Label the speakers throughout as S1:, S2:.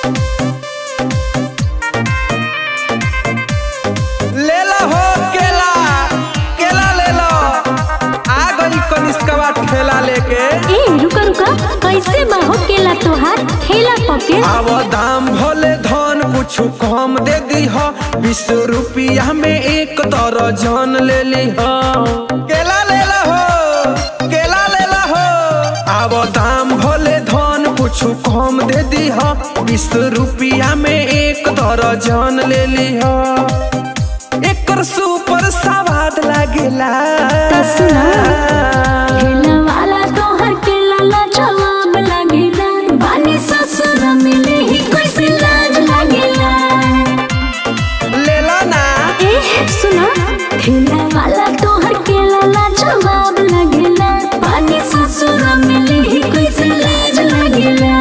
S1: ले लो हो केला केला ले लो आ गई कनिष्कवा ठेला लेके
S2: ए रुका रुका कैसे बाहो केला तोहार ठेला पके
S1: अब दाम भोले धन कुछ कम दे दी हो बीस रुपया में एक दर्जन ले ली हो केला ले लो हो केला ले लो हो अब दाम भोले धन कुछ कम दे दी हो बीस रुपया में एक दर्जन ले ली हो एकर सुपर सवाद लागेला
S2: त सुना। ठेला वाला तोहर केला ला जवाब लागेला बानी ससुर मिले ही कैसे लाज लागेला
S1: ले लो ना
S2: ए सुना ठेला वाला तोहर केला ला जवाब लागेला बानी ससुर मिले ही कैसे लाज लागेला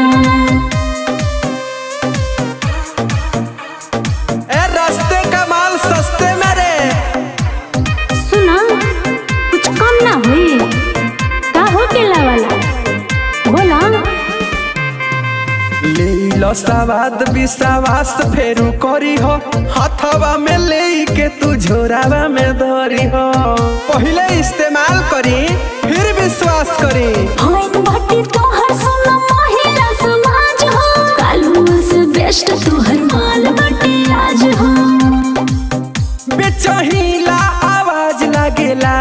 S1: ए रास्ते का माल सस्ते में रे
S2: सुना कुछ कम ना हुई का हो केला वाला बोला
S1: ले लो सवाद विश्वास फेरू करी हो हथवा में ले के तू झोरावा में धरी हो पहले इस्तेमाल करी फिर विश्वास करी
S2: होइन बाटी तोहर सुना महिला समाज हो कालू से बेस्ट तोहर माल बाटी आज हो
S1: बेचहीला आवाज लागेला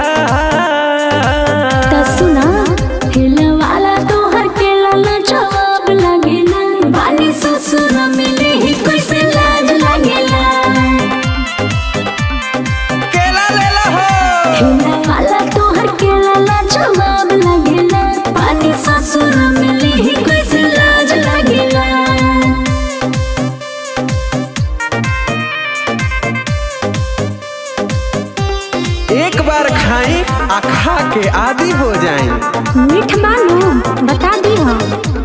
S2: त सुना हिला वाला तोहर केला ना जवाब लागेला बानी ससुर मिले ही कैसे लाज लागेला
S1: केला ले लो हो
S2: हिला वाला तोहर केला ना जवाब लागेला बानी ससुर मिले ही कैसे लाज लागेला
S1: एक बार खाई आ खा के आदि हो जाए
S2: मीठ मानो बता दी हाँ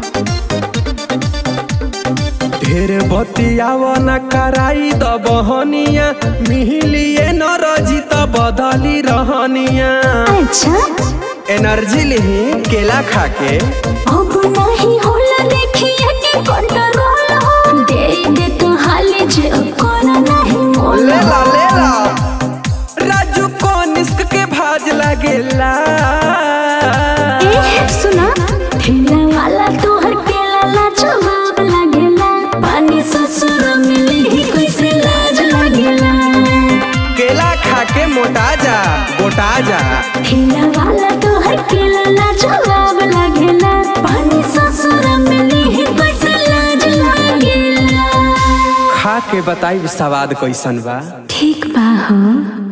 S1: ढेर बतियाव न कराई द बहनिया मिहिलिए न रजी त बदली रहनिया
S2: अच्छा
S1: एनर्जी लिही केला खा के
S2: अब नहीं होला देखिए कि कंट्रोल हो दे दे तो हाले जे कर नहीं मोल
S1: ले ला ले ला राजू को निस्क के भाज लागेला
S2: ए सुना ठेला वाला तोहर केला ला जवाब लागेला पानी ससुर मिले ही कैसे लाज लागेला
S1: केला खा के मोटा जा गोटा जा
S2: ठेला वाला तोहर केला ला जवाब लागेला पानी ससुर मिले ही कैसे लाज लागेला
S1: खा के बताई स्वाद कैसन बा
S2: ठीक बा हो